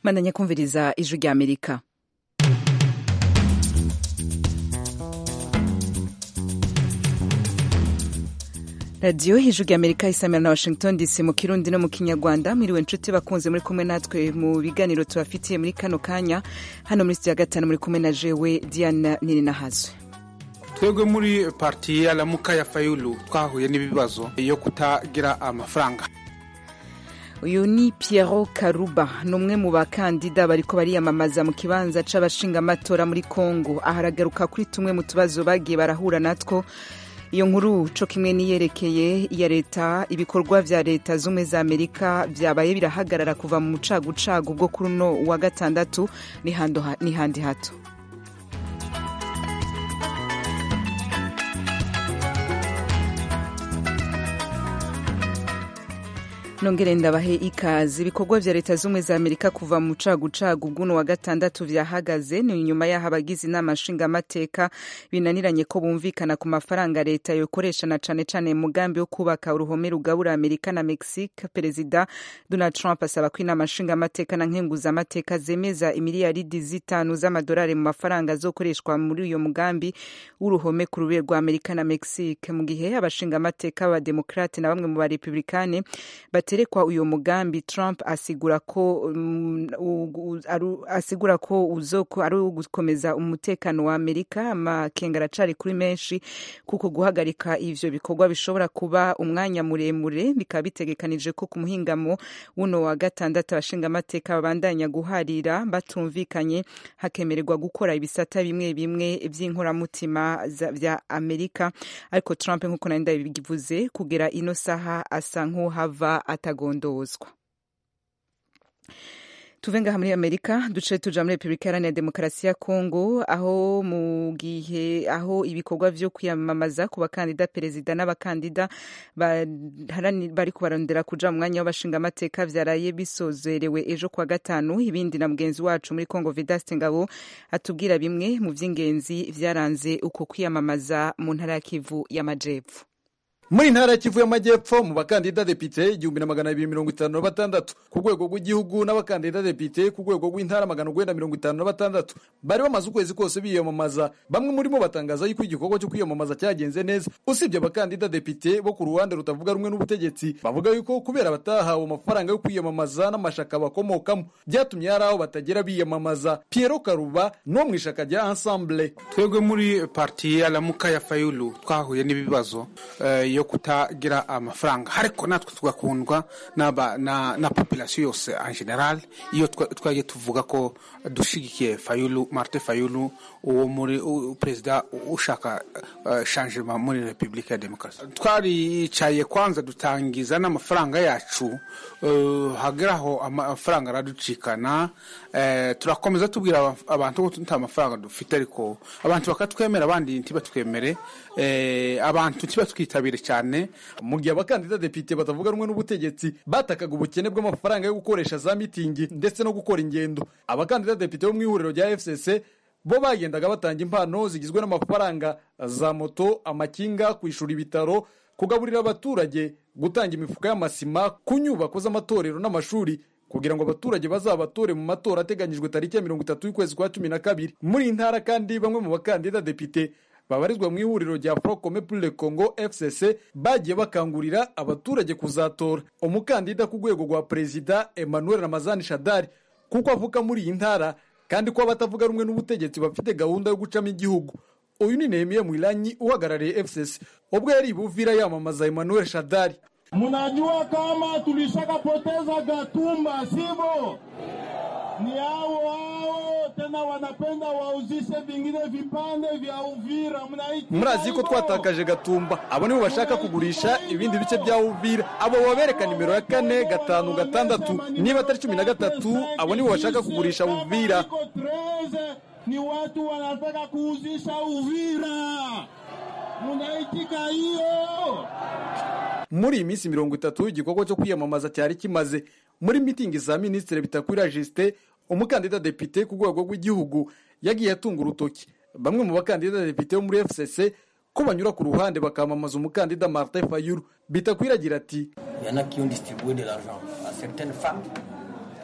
mandanya kumviriza ijwi rya amerika radiyo hejuru ya amerika isamira na washington dc mu kirundi no mu kinyarwanda mwiriwe inshuti bakunze muri kumwe natwe mu biganiro tubafitiye muri kano kanya hano muri sitidiyo ya gatanu muri kumwe na jewe diana nininahazwe twebwe muri parti ya lamuka ya fayulu twahuye n'ibibazo yo kutagira amafaranga uyu ni Piero Karuba ni umwe mu bakandida bariko bariyamamaza mu kibanza c'abashingamatora muri Congo aharagaruka kuri tumwe mu tubazo bagiye barahura natwo iyo nkuru co kimwe niyerekeye iya leta ibikorwa vya leta zumwe za amerika vyabaye birahagarara kuva mu mucagucagu bwo kuri uno wa gatandatu ni handi hato nongere ndabahe ikaze ibikorwa vya leta zumwe za amerika kuva mu cagucagu bw'uno wa gatandatu vyahagaze ni nyuma y'aho abagize inama nshingamateka binaniranye ko bumvikana ku mafaranga leta yokoresha na cane cane mugambi wo kubaka uruhome rugabura amerika na mexique perezida donald trump asaba ko inama nshingamateka na nkenguzamateka zemeza imiliyaridi zitanu z'amadolari mu mafaranga azokoreshwa muri uyo mugambi w'uruhome ku rubere rwa amerika na mexique mu gihe abashingamateka b'abademokrate na bamwe mu barepublikane baterekwa uyu mugambi Trump asigura ko um, aru, asigura ko uzoko ari ugukomeza umutekano wa Amerika amakenga aracari kuri menshi kuko guhagarika ivyo bikorwa bishobora kuba umwanya muremure bikaba bitegekanije ko ku muhingamo wuno wa gatandatu abashinga amateka babandanya guharira batumvikanye hakemererwa gukora ibisata bimwe bimwe vy'inkoramutima vya Amerika ariko Trump nk'uko nari ndabivuze kugera ino saha asa nk'uhava atagondozwa tuve ngaha muri amerika duce tuja muri repubulika iharanira demokarasi ya kongo aho mu gihe aho ibikorwa vyo kwiyamamaza ku bakandida perezida n'abakandida bari kubarondera kuja mu mwanya w'abashingamateka vyaraye bisozerewe ejo kwa gatanu ibindi na mugenzi wacu muri kongo vidaste ngabo atubwira bimwe mu vy'ingenzi vyaranze uko kwiyamamaza mu ntara ya kivu y'amajepfo muri ntara ya kivu y'amajyepfo mu bakandida depite igihumbi na magana abiri mirongo itanu na batandatu ku rwego rw'igihugu n'abakandida depite ku rwego rw'intara magana urwenda mirongo itanu na batandatu bari bamaze ukwezi kose biyamamaza bamwe muri bo batangaza yuko igikorwa cyo kwiyamamaza cyagenze neza usibye abakandida depite bo ku ruhande rutavuga rumwe n'ubutegetsi bavuga yuko kubera batahawe amafaranga yo kwiyamamaza n'amashaka bakomokamo byatumye hari aho batagera biyamamaza Piero Karuba no mu ishaka rya Ensemble twebwe muri parti ya lamuka ya fayulu twahuye n'ibibazo uh, yo kutagira amafaranga ariko natwe tugakundwa na, na, na population yose en general iyo twagiye tuvuga ko dushigikiye fayulu marte fayulu uwo muri perezida ushaka uh, changement muri repubulika ya demokarasi twaricaye kwanza dutangiza n'amafaranga yacu uh, hageraho amafaranga araducikana uh, turakomeza tubwira abantu ko nta mafaranga dufite ariko abantu bakatwemera abandi ntibatwemere uh, abantu ntibatwitabire cyane mu gihe abakandida depite batavuga rumwe n'ubutegetsi batakaga ubukene bw'amafaranga yo gukoresha za mitingi ndetse no gukora ingendo abakandida depite bo mu ihuriro rya fcc bo bagendaga batanga impano zigizwe n'amafaranga za moto amakinga kwishyura ibitaro kugaburira abaturage gutanga imifuka y'amasima ku nyubako z'amatorero n'amashuri kugira ngo abaturage bazabatore mu matora ateganyijwe tariki ya mirongo itatu y'ukwezi kwa cumi na kabiri muri iyi ntara kandi bamwe mu bakandida depite babarizwa mu ihuriro rya Front pour le Congo FCC bagiye bakangurira abaturage kuzatora umukandida ku rwego rwa perezida Emmanuel Ramazani Shadari kuko avuka muri iyi ntara kandi ko abatavuga rumwe n'ubutegetsi bafite gahunda yo gucamo igihugu uyu ni Nehemia Mwilanyi uhagarariye FCC ubwo yari ibuvira yamamaza Emmanuel Shadari Munajua kama tulishakapoteza Gatumba sivyo? ni hao hao tena wanapenda wauzishe vingine vipande vya Uvira. Murazi ko twatakaje Gatumba, abo nibo bashaka kugurisha ibindi bice bya Uvira. Abo babereka nimero ya kane gatanu gatandatu, niba atari cumi na gatatu, abo nibo bashaka kugurisha Uvira. Ni watu wanataka kuuzisha Uvira, munaitika hiyo? muri iyi minsi mirongo itatu igikorwa cyo kwiyamamaza cyari kimaze muri mitingi za minisitiri bitakwira jisite umukandida depite ku rwego rw'igihugu yagiye atunga urutoki bamwe mu bakandida depite bo muri fcc ko banyura ku ruhande bakamamaza umukandida martin fayulu bitakwira agira ati Il y en a qui ont distribué de l'argent à certaines femmes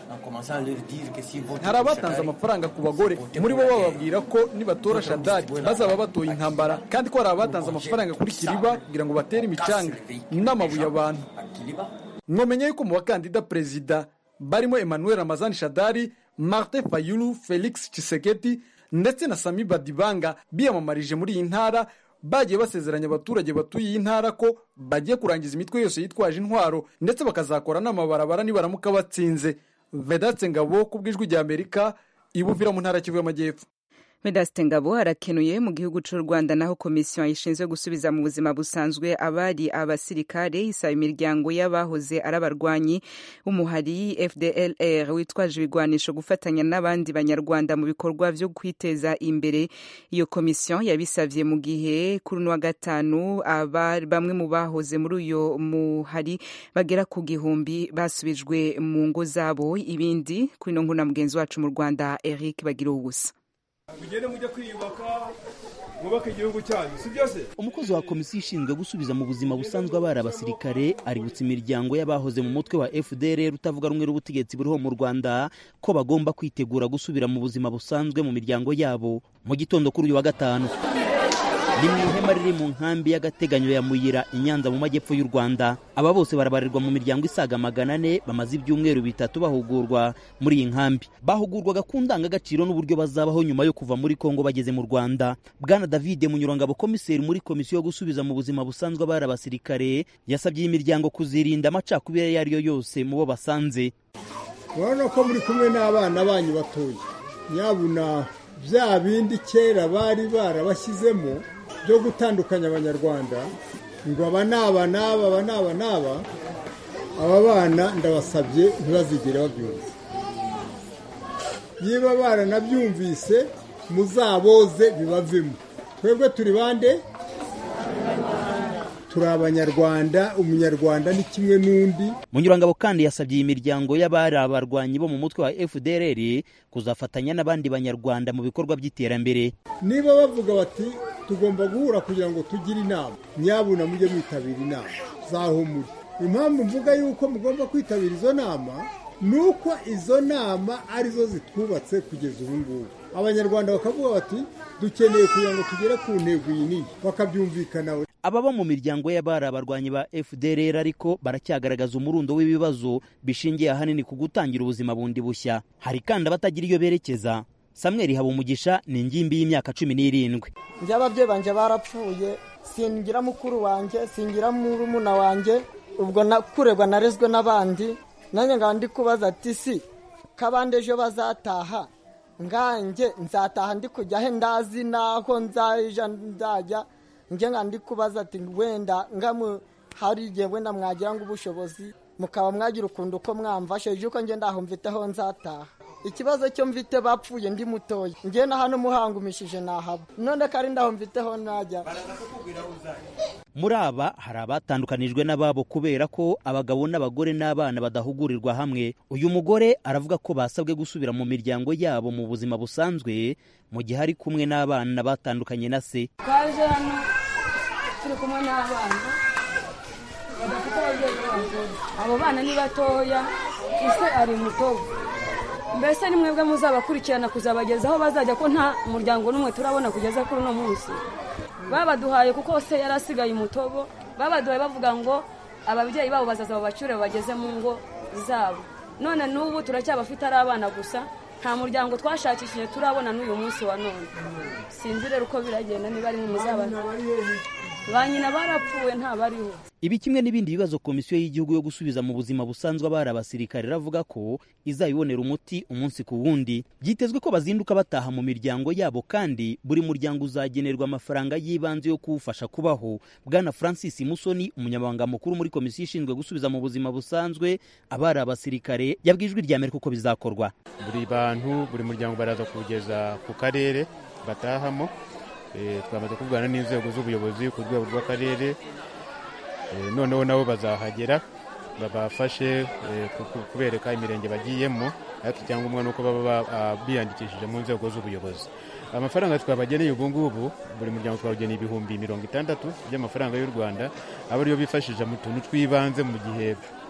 hari abatanze amafaranga ku bagore muri bo bababwira ko nibatora shadari bazaba batoye intambara kandi ko hari abatanze amafaranga kuri kiriba kugira ngo batere imicanga n'amabuye abantu mwamenye yuko mu bakandida perezida barimo emmanuel ramazani shadari martin fayulu felix chiseketi ndetse na sami badibanga biyamamarije muri iyi ntara bagiye basezeranya abaturage batuye iyi ntara ko bagiye kurangiza imitwe yose yitwaje intwaro ndetse bakazakora n'amabarabara nibaramuka batsinze vedatse ngabo ku bw'ijwi rya amerika ibuvira mu ntara kivu y'amajyepfo Vedaste Ngabo arakenuye mu gihugu cy'u Rwanda naho komisiyo ishinzwe gusubiza mu buzima busanzwe abari abasirikare isaba imiryango y'abahoze ari abarwanyi b'umuhari FDLR witwaje ibigwanisho gufatanya n'abandi banyarwanda mu bikorwa byo kwiteza imbere iyo komisiyo yabisabye mu gihe kuri uno wa gatanu bamwe mu bahoze muri uyo muhari bagera ku gihumbi basubijwe mu ngo zabo ibindi kuri ino nkuru na mugenzi wacu mu Rwanda Eric bagira ubusa mugende mujye kwiyubaka mwubake igihugu cyanyu si byose umukozi wa komisiyo ishinzwe gusubiza mu buzima busanzwe abari abasirikare aributsa imiryango y'abahoze mu mutwe wa fdr utavuga rumwe n'ubutegetsi buriho mu rwanda ko bagomba kwitegura gusubira mu buzima busanzwe mu miryango yabo mu gitondo kuri uyu wa gatanu ni mu ihema riri mu nkambi y'agateganyo ya muyira i nyanza mu majyepfo y'u rwanda aba bose barabarirwa mu miryango isaga magana ane bamaze ibyumweru bitatu bahugurwa muri iyi nkambi bahugurwaga ku ndangagaciro n'uburyo bazabaho nyuma yo kuva muri kongo bageze mu rwanda bwana david munyurangabo komiseri muri komisiyo yo gusubiza mu buzima busanzwe abari abasirikare yasabye iyi miryango kuzirinda amacakubiri ayo ari yo yose mu bo basanze urabona ko muri kumwe n'abana banyu batoya nyabuna bya bindi kera bari barabashyizemo byo gutandukanya abanyarwanda ngo aba ni aba n'aba aba ni aba n'aba aba bana ndabasabye ntibazigere babyumva niba baranabyumvise muzaboze bibavemo twebwe turi bande turi abanyarwanda umunyarwanda ni kimwe n'undi munyurangabo kandi yasabye iyi miryango y'abari abarwanyi bo mu mutwe wa fdrr kuzafatanya n'abandi banyarwanda mu bikorwa by'iterambere niba bavuga bati tugomba guhura kugira ngo tugire inama nyabuna mujye mwitabira inama zaho muri impamvu mvuga yuko mugomba kwitabira izo nama ni uko izo nama arizo zitwubatse kugeza ubu ngubu abanyarwanda bakavuga bati dukeneye kugira ngo tugere ku ntego iyi n'iyi bakabyumvikanaho ababa mu miryango y'abari abarwanyi ba fdrr ariko baracyagaragaza umurundo w'ibibazo bishingiye ahanini ku gutangira ubuzima bundi bushya hari kandi abatagira iyo berekeza samweri habumugisha ni ingimbi y'imyaka cumi n'irindwi njye ababyeyi banjye barapfuye singira mukuru wanjye singira murumuna wanjye ubwo kuregwa narezwe n'abandi nanjye ngaba ndi kubaza ati si kabande ejo bazataha nganjye nzataha ndi kujya he ndazi naho nzaja nzajya njye nga ndi kubaza ati wenda ngamu hari igihe wenda mwagira ngo ubushobozi mukaba mwagira ukuntu uko mwamfashe ejo uko ngenda aho mfiteho nzataha ikibazo cyo mfite bapfuye ndi mutoya njye na hano muhangumishije nahaba none ko ari ndaho mfiteho najya muri aba hari abatandukanijwe n'ababo kubera ko abagabo n'abagore n'abana badahugurirwa hamwe uyu mugore aravuga ko basabwe gusubira mu miryango yabo mu buzima busanzwe mu gihe ari kumwe n'abana batandukanye na se twaje hano turi kumwe n'abana badafite ababyeyi b'abagore abo bana ni batoya ise ari mutobo mbese ni mwebwe muzabakurikirana kuzabageza aho bazajya ko nta muryango n'umwe turabona kugeza kuri uno munsi babaduhaye kuko se yari asigaye umutobo babaduhaye bavuga ngo ababyeyi babo bazaza babacure bageze mu ngo zabo none n'ubu turacyabafite ari abana gusa nta muryango twashakishije turabona n'uyu munsi wa none sinzi rero uko biragenda niba ari mu muzabana ba nyina barapfuwe ntabariho ibi kimwe n'ibindi bibazo komisiyo y'igihugu yo gusubiza mu buzima busanzwe abari abasirikare iravuga ko izabibonera umuti umunsi ku wundi byitezwe ko bazinduka bataha mu miryango yabo kandi buri muryango uzagenerwa amafaranga y'ibanze yo kuwufasha kubaho bwana francis musoni umunyamabanga mukuru muri komisiyo ishinzwe gusubiza mu buzima busanzwe abari abasirikare yabwiye ijwi rya amerika uko bizakorwa buri bantu buri muryango baraza kuwugeza ku karere batahamo twamaze kuvugana n'inzego z'ubuyobozi ku rwego rw'akarere noneho nabo bazahagera babafashe kubereka imirenge bagiyemo ariko icyangombwa ni uko baba biyandikishije mu nzego z'ubuyobozi amafaranga twabageneye ubu ngubu buri muryango twawugeneye ibihumbi mirongo itandatu by'amafaranga y'u rwanda aba ariyo bifashisha mu tuntu tw'ibanze mu gihe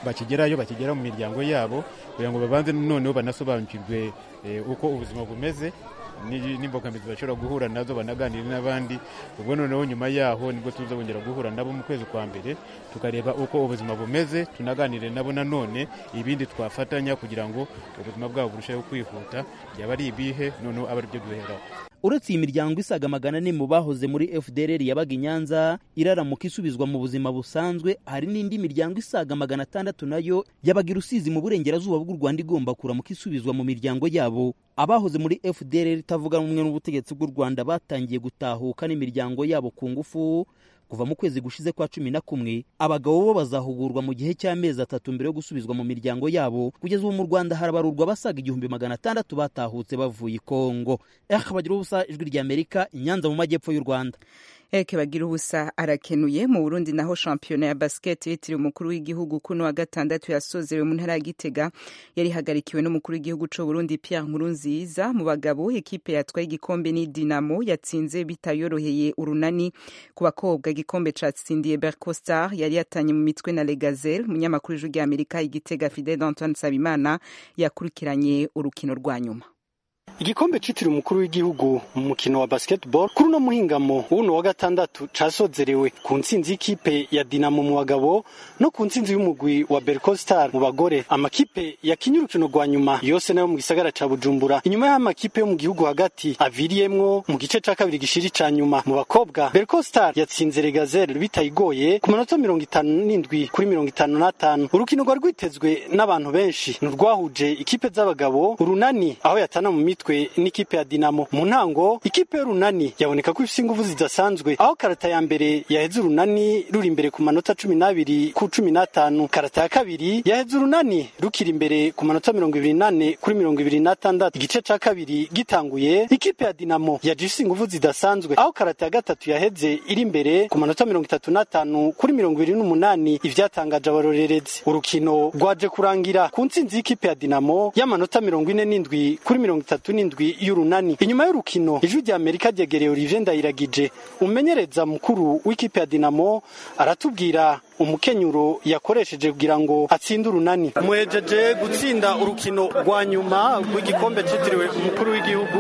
bakigerayo bakigera mu miryango yabo kugira ngo babanze noneho banasobanukirwe uko ubuzima bumeze n'imbogamizi bashobora guhura nazo banaganire n'abandi ubwo noneho nyuma yaho nibwo tuzongera guhura nabo mu kwezi kwa mbere tukareba uko ubuzima bumeze tunaganire nabo nanone ibindi twafatanya kugira ngo ubuzima bwabo burusheho kwihuta byaba ari ibihe noneho aba aribyo duheraho uretse iyi miryango isaga magana ane mu bahoze muri fdrr yabaga i nyanza iraramuka isubizwa mu buzima busanzwe hari n'indi miryango isaga magana atandatu nayo yabaga i rusizi mu burengerazuba bw'u rwanda igomba kuramuka isubizwa mu miryango yabo abahoze muri fdrr itavuga rumwe n'ubutegetsi bw'u rwanda batangiye gutahuka n'imiryango yabo ku ngufu kuva mu kwezi gushize kwa cumi na kumwe abagabo bo bazahugurwa mu gihe cy'amezi atatu mbere yo gusubizwa mu miryango yabo kugeza ubu mu rwanda harabarurwa abasaga igihumbi magana atandatu batahutse bavuye i kongo eh bagira ubusa ijwi ry'amerika inyanza mu majyepfo y'u rwanda Eke bagira ubusa arakenuye mu Burundi naho shampiyona ya basket yitiriwe umukuru w'igihugu kuno wa gatandatu yasozerewe mu ntara ya Gitega yari hagarikiwe n'umukuru w'igihugu c'u Burundi Pierre Nkurunziza mu bagabo ekipe yatwaye igikombe ni Dinamo yatsinze bitayoroheye urunani ku bakobwa igikombe catsindiye Bercostar yari yatanye mu mitwe na Legazel umunyamakuru w'ijwi ry'Amerika igitega Fidel Antoine Sabimana yakurikiranye urukino rwa nyuma igikombe citiriwe umukuru w'igihugu mu mukino wa basketball kuri uno muhingamo w'uno wa gatandatu casozerewe ku ntsinzi y'ikipe ya dinamo mu bagabo no ku ntsinzi y'umugwi wa berco star mu bagore amakipe yakinye urukino rwa nyuma yose nayo mu gisagara ca bujumbura inyuma y'aho amakipe yo mu gihugu hagati aviriyemwo mu gice ca kabiri gishiri ca nyuma mu bakobwa berco star yatsinze regazel bitayigoye ku manota mirongo itanu n'indwi kuri mirongo itanu n'atanu urukino rwari rwitezwe n'abantu benshi nurwahuje ikipe z'abagabo urunani aho yatana mu mitwe n'ikipe ya Dinamo mu ntango ikipe y'urunani yaboneka ko ifite ingufu zidasanzwe aho karata ya mbere yaheze urunani ruri imbere ku manota cumi n'abiri ku cumi n'atanu karata ya kabiri yaheze urunani rukiri imbere ku manota mirongo ibiri n'ane kuri mirongo ibiri n'atandatu igice ca kabiri gitanguye ikipe ya Dinamo yaje ifite ingufu zidasanzwe aho karata ya gatatu yaheze iri imbere ku manota mirongo itatu n'atanu kuri mirongo ibiri n'umunani ivyatangaje abarorerezi urukino rwaje kurangira ku ntsinzi y'ikipe ya Dinamo y'amanota mirongo ine n'indwi kuri mirongo itatu n'indwi y'urunani inyuma y'urukino ijwi rya amerika ryegereye olivier ndayiragije umumenyereza mukuru w'ikipe ya dinamo aratubwira umukenyuro yakoresheje kugira ngo atsinde urunani muhejeje gutsinda urukino rwa nyuma rw'igikombe cyitiriwe umukuru w'igihugu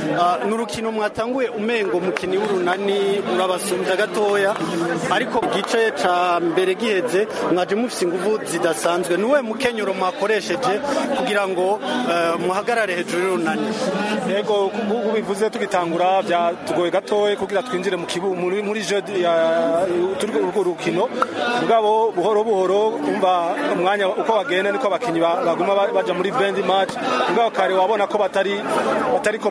ni urukino mwatanguye umengo mukini w'urunani urabasumbya gatoya ariko mu gice ca mbere giheze mwaje mufise ingufu zidasanzwe niwe mukenyuro mwakoresheje kugira ngo muhagarare hejuru y'urunani yego nk'uko bivuze tugitangura byatugoye gatoya kugira twinjire mu kibu muri je turi urwo rukino mugabo buhoro buhoro umva umwanya uko bagenda niko abakinyi baguma baja muri bendi match mugabo kare wabona ko batari batariko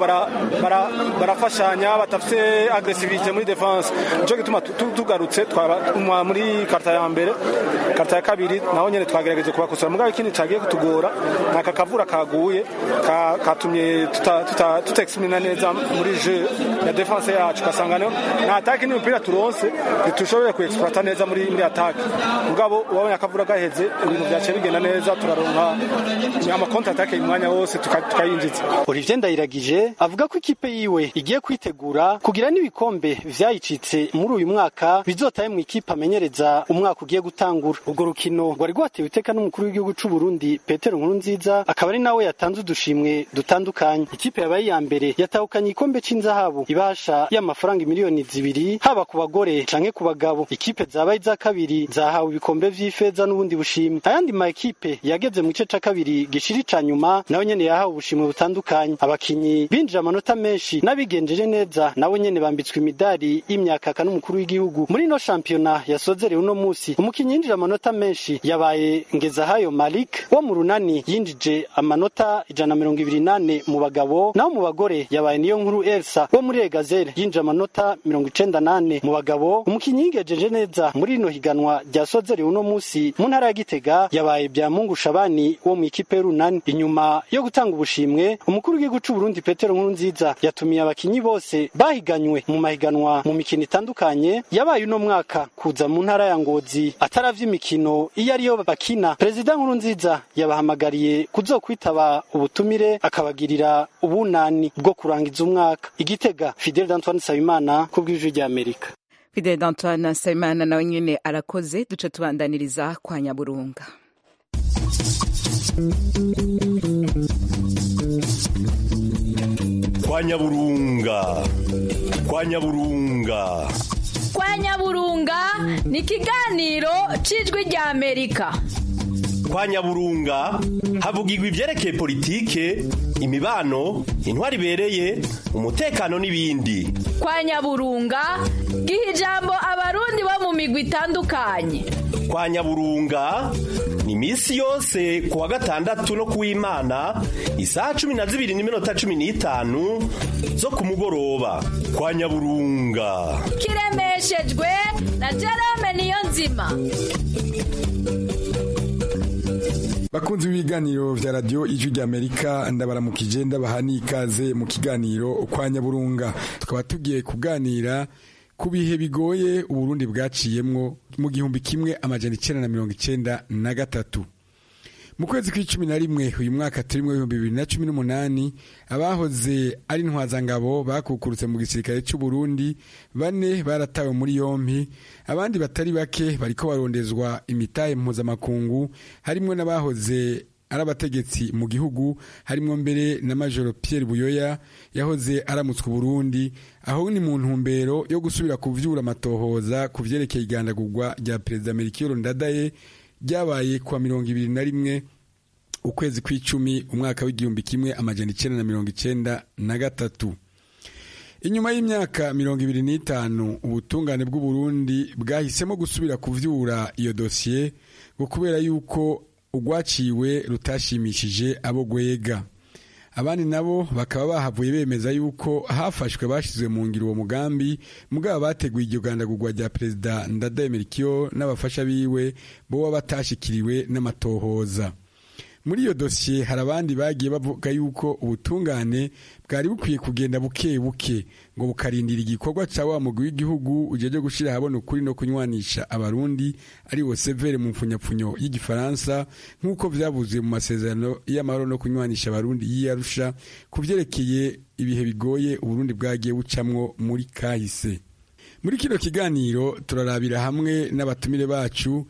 barafashanya batafite agresivite muri defense nico gituma tugarutse muri karta ya mbere karta ya kabiri naho nyene twagerageje kubakosora mugabo ikindi cagiye kutugora naka kavura kaguye katumye tutexprimina neza muri je ya defense yacu kasanga nta atake n'imipira turonse ntitushobore kuexploita neza muri muri atake mugabo wabonye akavura gaheze ibintu byaciye bigenda neza turaronka amakonta atake umwanya wose tukayinjiza Olivier Ndayiragije avuga ko ikipe yiwe igiye kwitegura kugira n'ibikombe vyayicitse muri uyu mwaka bizotaye mu ikipe amenyereza umwaka ugiye gutangura urwo rukino rwari rwatewe iteka n'umukuru w'igihugu c'u Burundi Petero Nkurunziza akaba ari nawe yatanze udushimwe dutandukanye ikipe yabaye iya mbere yatahukanye igikombe c'inzahabu ibasha y'amafaranga miliyoni zibiri haba ku bagore canke ku bagabo ikipe zabaye iza kabiri zahawe ibikombe vy'ifeza n'ubundi bushimwe ayandi ma ekipe yageze mu gice ca kabiri gishiri ca nyuma nawe nyene yahawe ubushimwe butandukanye abakinyi binjije amanota menshi n'abigenjeje neza nabo nyene bambitswe imidari y'imyakaka n'umukuru w'igihugu muri ino shampiyona yasozerewe uno musi umukinyi yinjije amanota menshi yabaye Ngezahayo Malik wo mu runani yinjije amanota ijana mirongo ibiri nane mu bagabo naho mu bagore yabaye niyo nkuru Elsa wo muri Egazere yinjije amanota mirongo icenda nane mu bagabo umukinyi yigejeje neza muri rino higanwa ryasozerewe uno musi mu ntara ya Gitega yabaye bya Mungu Shabani wo mu ikipe y'urunani inyuma yo gutanga ubushimwe umukuru w'igihugu c'u Burundi Petero Nkurunziza yatumiye abakinyi bose bahiganywe mu mahiganwa mu mikino itandukanye yabaye uno mwaka kuza mu ntara ya Ngozi ataravye imikino iyo ariyo bakina Perezida Nkurunziza yabahamagariye kuzokwitaba ubutumire akabagirira ubunani bwo kurangiza umwaka igitega Fidel Antoine Sabimana ku bw'ijwi rya Amerika Fidel Antoine Nsabimana nawe nyene arakoze duce tubandaniriza kwa Nyaburunga kwa nyaburunga kwa nyaburunga kwa nyaburunga ni ikiganiro cy'ijwi rya amerika kwa nyaburunga havugirwa ibyerekeye politike imibano intwari ibereye umutekano n'ibindi kwa nyaburunga giha ijambo abarundi bo mu migwi itandukanye kwa nyaburunga ni iminsi yose ku wa gatandatu no kuw'imana isaha cumi na zibiri n'iminota cumi n'itanu zo ku mugoroba kwa nyaburunga kiremeshejwe na jerome niyo nzima bakunzi b'ibiganiro vya radio ijwi ry'amerika ndabaramukije ndabaha n'ikaze mu kiganiro kwa nyaburunga tukaba tugiye kuganira ku bihe bigoye uburundi bwaciyemwo mu gihumbi kimwe amajana icenda na mirongo icenda na gatatu mu kwezi kw'icumi na rimwe uyu mwaka turimwo ibihumbi bibiri na cumi n'umunani abahoze ari intwazangabo bakukurutse mu gisirikare c'uburundi bane baratawe muri yompi abandi batari bake bariko barondezwa imitahe mpuzamakungu harimwo n'abahoze ari abategetsi mu gihugu harimwo mbere na majoro Pierre Buyoya yahoze aramutswe Burundi aho ni mu ntumbero yo gusubira kuvyura amatohoza ku vyerekeye igandagurwa rya perezida Melchior Ndadaye ryabaye kwa mirongo ibiri na rimwe ukwezi kw'icumi umwaka w'igihumbi kimwe amajana icenda na mirongo icenda na gatatu inyuma y'imyaka mirongo ibiri n'itanu ubutungane bw'uburundi bwahisemo gusubira kuvyura iyo dosiye ngo kubera yuko urwaciwe rutashimishije abo gwega abandi nabo bakaba bahavuye bemeza yuko hafashwe bashyizwe mu ngiro uwo mugambi mugabo bateguye iryo gandagurwa rya perezida ndadaye melchior n'abafasha biwe boba batashikiriwe n'amatohoza muri iyo dosiye hari abandi bagiye bavuga yuko ubutungane bwari bukwiye kugenda buke buke ngo bukarindira igikorwa cya wa mugwi w'igihugu ujeje gushira ahabona ukuri no kunywanisha abarundi ari wo severe mu mfunyapfunyo y'igifaransa nk'uko vyavuze mu masezerano y'amahoro no kunywanisha abarundi y'iyarusha ku vyerekeye ibihe bigoye uburundi bwagiye bucamwo muri kahise muri kino kiganiro turarabira hamwe n'abatumire bacu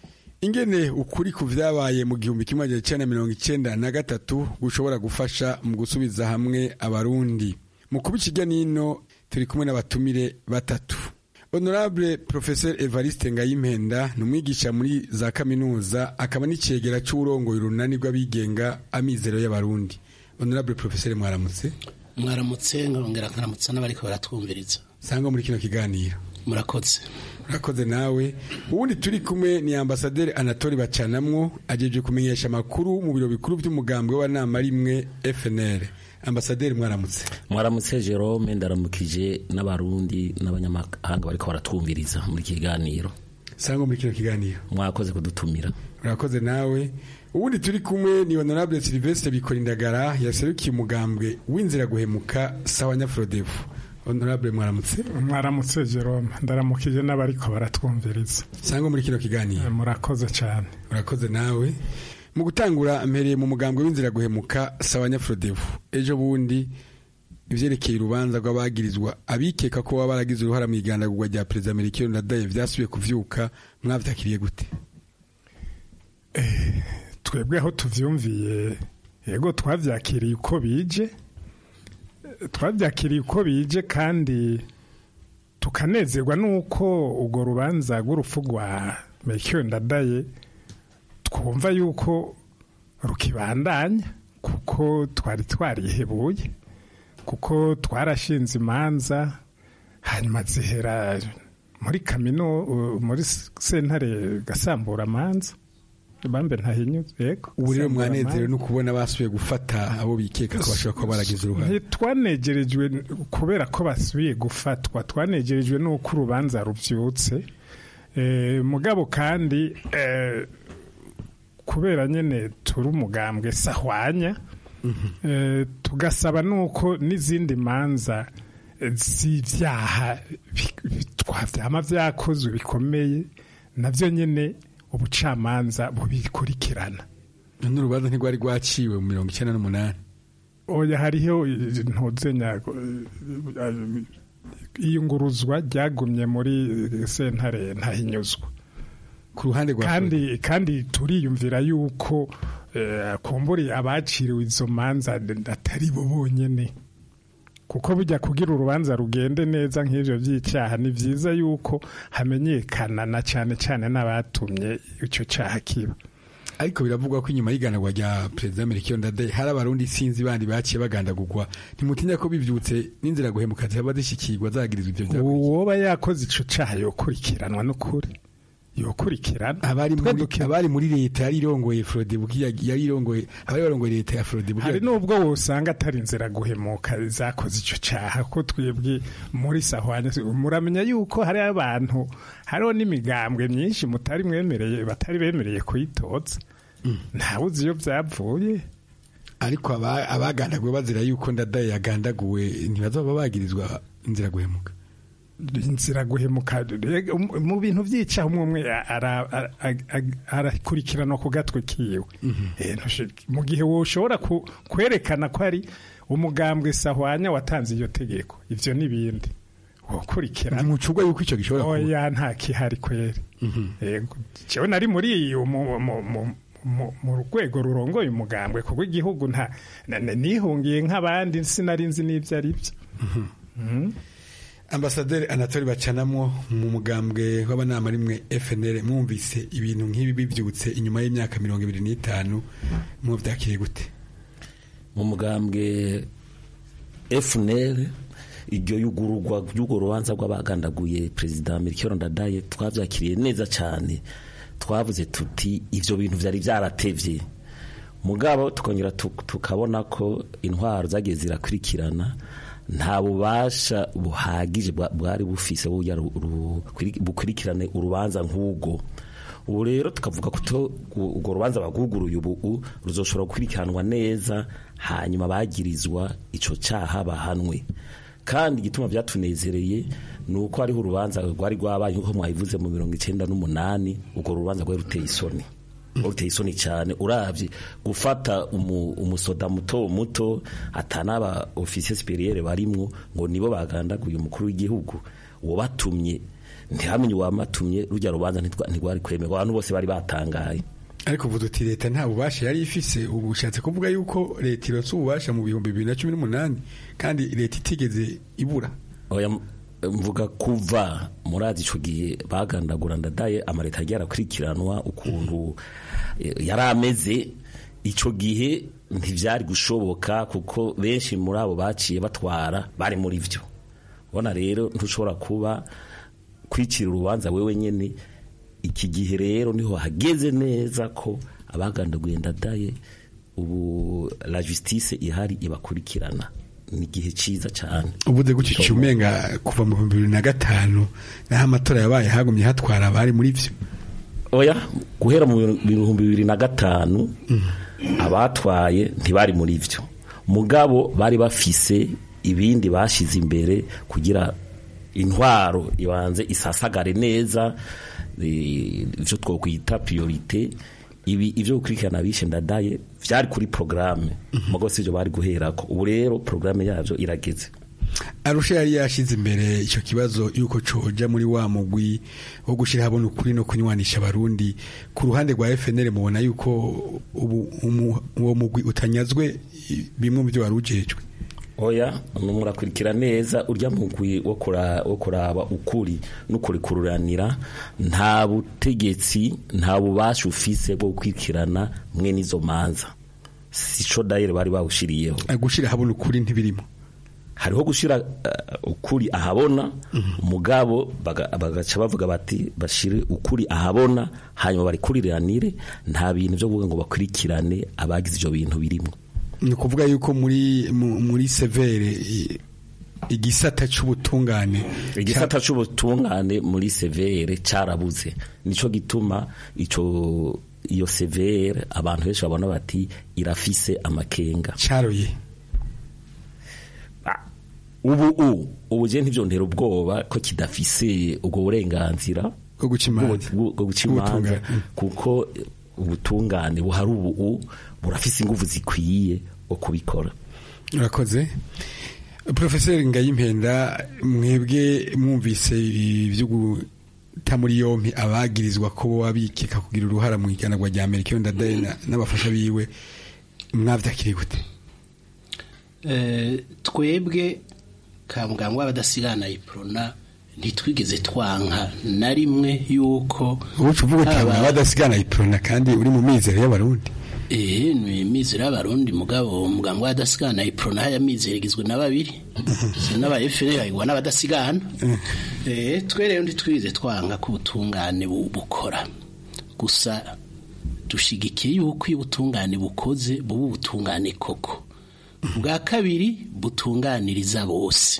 ingene ukuri ku vyabaye mu gihumbi kimwe magana icenda mirongo icenda na gatatu gushobora gufasha mu gusubiza hamwe abarundi mu kuba ikirya nino turi kumwe n'abatumire batatu honorable professeur evariste ngayimpenda ni umwigisha muri za kaminuza akaba n'icegera c'uburongoye urunani rw'abigenga amizero y'abarundi honorable professeur mwaramutse mwaramutse nkongera nkaramutsa n'abariko baratwumviriza sangwa muri kino kiganiro murakoze urakoze nawe ubundi turi kumwe ni ambasaderi anatole bacanamwo ajeje kumenyesha amakuru mu biro bikuru by'umugambwe w'abanama rimwe fnr ambasaderi mwaramutse mwaramutse jerome ndaramukije n'abarundi n'abanyamahanga bariko baratwumviriza muri kiganiro sangwa muri kino kiganiro mwakoze kudutumira urakoze nawe ubundi turi kumwe ni honorable silvestre bikorindagara yaserukiye umugambwe w'inzira guhemuka sawa nyafrodevu honorable mwaramutse mwaramutse jerome ndaramukije n'abariko baratwumviriza sangwa muri kino kiganiro murakoze cyane urakoze nawe mu gutangura mpereye mu mugambwe w'inzira guhemuka sawa nyafrodevu ejo bundi ivyerekeye urubanza rw'abagirizwa abikeka ko baba baragize uruhara mu igandagurwa rya perezida melchior ndadaye vyasubiye kuvyuka mwavyakiriye gute twebwe aho tuvyumviye yego twavyakiriye uko bije twabyakiriye uko bije kandi tukanezerwa n'uko urwo rubanza rw'urupfu rwa Melchior Ndadaye twumva yuko rukibandanya kuko twari twarihebuye kuko twarashinze imanza hanyuma zihera muri kamino muri sentare gasambura amanza bambe ntahinyuze yego ubu rero mwanezerewe no kubona basubiye gufata abo bikeka ko bashobora kuba baragize uruhare twanegerejwe kubera ko basubiye gufatwa twanegerejwe n'uko urubanza rubyutse mugabo kandi kubera nyine turi umugambwe sahwanya tugasaba n'uko n'izindi manza z'ibyaha twabyama byakozwe bikomeye nabyo nyine ubucamanza bubikurikirana n'urubanza ntirwari rwaciwe mu mirongo icyenda n'umunani oya hariho ntuzenya iyunguruzwa ryagumye muri sentare ntahinyuzwa ku ruhande rwa kandi kandi turiyumvira yuko eh, kumburi abaciriwe izo manza atari bo bonyene kuko bijya kugira urubanza rugende neza nk'ivyo vy'icyaha ni vyiza yuko hamenyekana na cyane cyane n'abatumye icyo cyaha kiba ariko biravugwa ko inyuma y'iganagwa rya perezida Melchior Ndadaye hari abarundi sinzi bandi baciye bagandagurwa ntimutinya ko bivyutse n'inzira guhemuka zihaba zishikirwa zagirizwa ivyo vyaha uwoba yakoze ico cyaha yokurikiranwa n'ukuri yokurikirana abari muri abari muri leta yari irongoye Frode bukiya yari irongoye abari barongoye leta ya Frode bukiya hari nubwo wosanga atari inzira guhemuka zakoze ico cyaha ko twebwe muri sahwanya muramenya yuko hari abantu hariho n'imigambwe myinshi mutari mwemereye batari bemereye kuyitoza ntawe uzi iyo byavuye ariko aba- abagandaguwe bazira yuko ndadaye yagandaguwe ntibazaba bagirizwa inzira guhemuka inzira guhemuka rega, um- mu bintu by'icyaha umwe umwe ara- ara- ara- arakurikiranwa ku gatwe kiwe Eh, ntushe- mu gihe woshobora ku- kwerekana ko ari umugambwe sahwanya watanze iyo tegeko ivyo n'ibindi wokurikirana ntimucurwa yuko icyo gishobora kuba oya nta kihari kweri yego jewe nari muri iyo mu- mu- mu- mu- mu rwego rurongoye umugambwe kuko igihugu nta na- na- nihungiye nk'abandi sinari nzi n'ibyo ari byo ambasaderi anatoli bacanamwo mu mugambwe w'abanama rimwe FNL mwumvise ibintu nk'ibi bivyutse inyuma y'imyaka mirongo ibiri n'itanu muvyakiriye gute mu mugambwe FNL iryo yugururwa ry'urwo rubanza rw'abagandaguye perezida Melchior Ndadaye twavyakiriye neza cyane twavuze tuti ivyo bintu vyari vyaratevye mugabo tukongera tuk- tukabona ko intwaro zagiye zirakurikirana nta bubasha buhagije bwa- bwari bufise buya ru- ru- kwiri- bukurikirane urubanza nk'ubwo ubu rero tukavuga ko to- u- urwo rubanza baguguruye ubu u- ruzoshobora gukurikiranwa neza hanyuma bagirizwa ico caha bahanwe kandi igituma byatunezereye ni uko hariho urubanza rwari rwabaye nk'uko mwabivuze mu mirongo icenda n'umunani urwo rubanza rwari ruteye isoni ruteye isoni cyane urabye gufata umu- umusoda muto muto atanaba ofisiye superiere barimwo ngo nibo bagandaguye umukuru w'igihugu uwo batumye ntihamenye uwamatumye rujya rubanza ntitwa- ntirwari kwemerwa abantu bose bari batangaye ariko uvuga uti leta nta bubasha yari ifise ubu ushatse kuvuga yuko leta ironse ububasha mu bihumbi bibiri na cumi n'umunani kandi leta itigeze ibura oya m- mvuga kuva murazi ico gihe bagandagura ndadaye amaleta yagiye arakurikiranwa ukuntu eh, yari ameze ico gihe ntivyari gushoboka kuko benshi muri abo baciye batwara bari muri vyo ubona rero ntushobora kuba kwicira urubanza wewe nyene iki gihe rero niho hageze neza ko abagandaguye ndadaye ubu la justice ihari ibakurikirana ni igihe ciza cyane uvuze gutyo cyumenga kuva mu bihumbi bibiri na gatanu naho amatora yabaye hagumye hatwara abari muri vyo oya guhera mu bihumbi bibiri na gatanu abatwaye ntibari muri vyo mugabo bari bafise ibindi bashize imbere kugira intwaro ibanze isasagare neza eh, ivyo twokwita priorite ibi ivyo gukurikirana abishe ndadaye vyari kuri programme mugo sivyo bari guherako ubu rero programme yavyo irageze arusha yari yashize imbere icyo kibazo yuko coja muri wa mugwi wo gushira habona ukuri no kunywanisha abarundi ku ruhande rwa FNL mubona yuko ubu umu- uwo mugwi utanyazwe i- bimwe mu byo wari ujejwe oya murakurikira neza urya mugwi wo kura- wo kuraba ukuri n'ukurikururanira nta butegetsi nta bubasha ufise bwo gukurikirana mwe n'izo manza sico dayire bari bawushiriyeho gushira habona ukuri ntibirimo hariho gushira uh, ukuri ahabona umugabo baga- bagaca bavuga bati bashire ukuri ahabona hanyuma barikuriranire nta bintu byo kuvuga ngo bakurikirane abagize ivyo bintu birimo ni ukuvuga yuko muri mu- muri severe i- igisata c'ubutungane igisata c'ubutungane muri severe carabuze nico gituma ico iyo severe abantu benshi babona bati irafise amakenga caroye ubu u ubu je ntivyontera ubwoba ko kidafise ubwo burenganzira bwo guca imanza bwo bwo guca imanza kuko ubutungane buhari ubu u burafise inguvu zikwiye wo kubikora urakoze profeseri ngayimpenda mwebwe mwumvise ibyo gu- guta muri yompi abagirizwa ko boba bikeka kugira uruhara mu iganagwa rya Amerika ndadaye na- n'abafasha biwe mwavyakiriye gute Eh, twebwe ka muganga w'abadasigana iprona ntitwigeze twanka na rimwe yuko ubucu uvuga uti haba- abadasigana iprona kandi uri mu mizero y'abarundi Eh, ni imizero y'abarundi mugabo muganga w'abadasigana iprona haya mizero igizwe na babiri si n'aba FNL ayigwa n'abadasigana eh twe rero ntitwize twanga ko ubutungane bu- bukora gusa dushigikiye yuko iyo ubutungane bukoze buba ubutungane koko bwa kabiri butunganiriza bose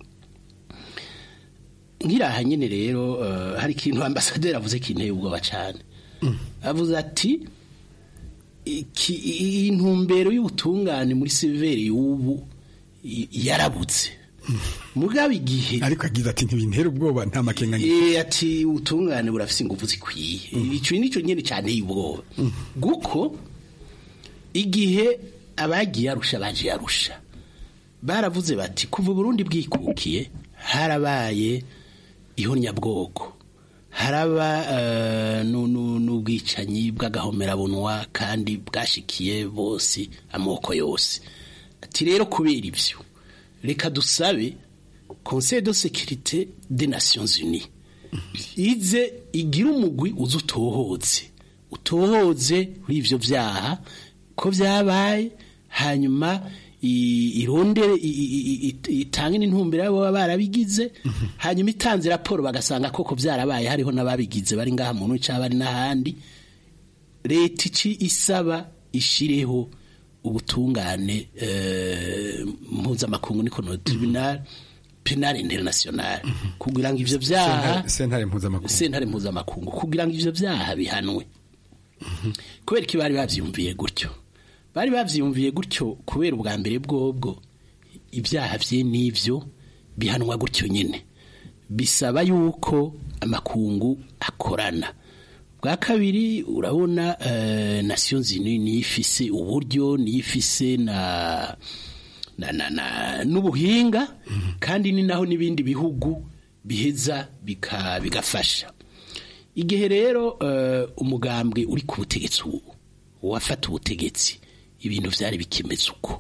nkiraha nyine rero eh, hari ikintu ambasaderi avuze kinteye ubwoba cyane avuze ati iki- iyi ntumbero y'ubutungane muri severi y'ubu i- yarabutse mugabo igihe ariko agize ati ntibintera ubwoba nta makenga Eh, ati ubutungane burafise ingufu zikwiye icyo nicyo nyine cyane y'ubwoba guko igihe abagiye arusha baje arusha baravuze bati kuva Burundi bwikukiye harabaye ihonyabwoko haraba eh, nu- nu- n'ubwicanyi bw'agahomerabunwa kandi bwashikiye bose amoko yose ati rero kubera ibyo reka dusabe conseil de sécurité des nations unies ize igira umugwi uza utohoze utohoze kuri ivyo vyaha ko vyabaye hanyuma i- irondere i- i- i- i- itange n'intumbero y'abo baba barabigize hanyuma itanze raporo bagasanga koko vyarabaye hariho n'ababigize bari ngaha mu ntu bari n'ahandi leta ici isaba ishireho ubutungane eh, mpuzamakungu niko no tribunal penal international kugira ngo ivyo vyaha Sentare- sentare mpuzamakungu sentare mpuzamakungu kugira ngo ivyo vyaha bihanwe kubera ko bari bavyumviye gutyo bari bavyumviye gutyo kubera ubwa mbere bwobwo ibyaha vye n'ivyo bihanwa gutyo nyene bisaba yuko amakungu akorana bwa kabiri urabona eh, nations unies niyo ifise uburyo niyo ifise na na, na, na n'ubuhinga kandi ni naho n'ibindi bihugu biheza bika, bigafasha igihe rero eh, umugambwe uri ku butegetsi ubu uwafata ubutegetsi ibintu vyari bikimeze uko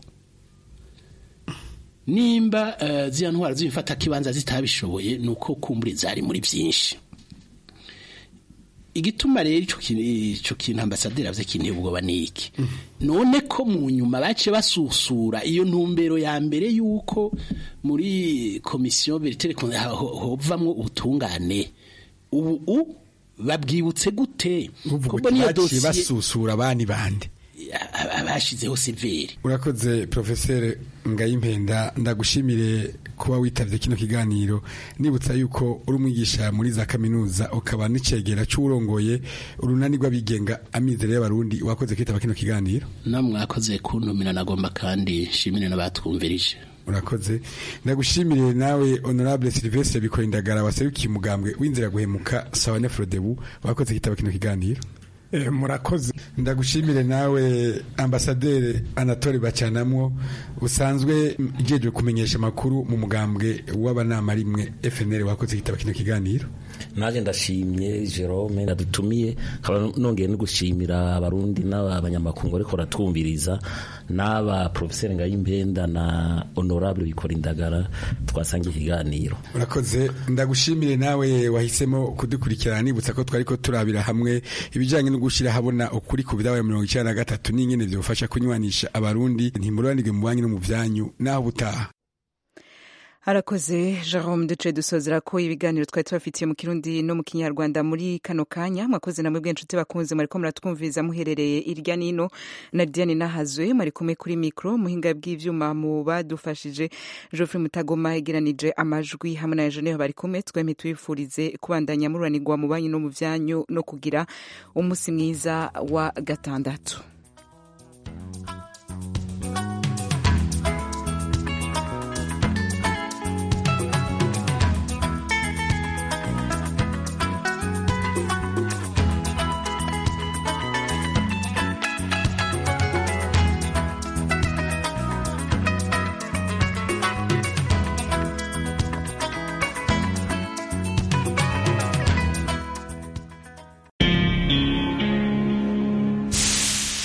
nimba eh, ziriya ntwara z'imfata kibanza zitabishoboye ni uko kumbure zari muri byinshi igituma rero ico kintu ico kintu ambasaderi avuze kinteye ubwoba ni iki none ko mu nyuma bace basusura iyo ntumbero ya mbere yuko muri komisiyo veritere hovamwo ubutungane ubu u babwibutse gute uvuga uti baciye basusura abandi bande abashizeho severi urakoze profeseri ngayimpenda ndagushimire kuba witavye kino kiganiro nibutsa yuko uri umwigisha muri za kaminuza ukaba n'icegera c'uwurongoye urunani rw'abigenga amizero y'abarundi wakoze kwitaba kino kiganiro namwe mwakoze kuntumira nagomba kandi nshimire n'abatwumvirije urakoze ndagushimire nawe honorable Sylvestre Bikoindagara waserukiye umugambwe w'inzira guhemuka sawa nefrodebu wakoze kwitaba kino kiganiro Eh, murakoze ndagushimire nawe ambasaderi anatole bacanamwo usanzwe ijejwe kumenyesha amakuru mu mugambwe w'abanama rimwe FNL wakoze kitaba kino kiganiro naje ndashimye Jerome nadutumiye nkaba nongeye no gushimira abarundi n'abanyamakungu ariko ratwumviriza n'aba professeur Ngayimpenda na honorable bikora indagara twasanga ikiganiro urakoze ndagushimire nawe wahisemo kudukurikirana nibutsa ko twari ko turabira hamwe ibijyanye no gushyira habona ukuri ku bidabaye mirongo icyenda na gatatu n'ingene byofasha kunywanisha abarundi ntimururanirwe mu banki no mu byanyu naho ubutaha harakoze jerome duce dusozera ko ibiganiro twari tubafitiye mu kirundi no mu kinyarwanda muri kano kanya mwakoze namwe bw'inshuti bakunze mwariko muratwumviriza muherereye irya nino na diane nahazwe mwari kumwe kuri mikro muhinga bw'ivyuma mu badufashije geoffrey mutagoma yegeranije amajwi hamwe na ejoneho bari kumwe twemye tubifurize kubandanya mururanirwa mu banyu no mu vyanyu no kugira umunsi mwiza wa gatandatu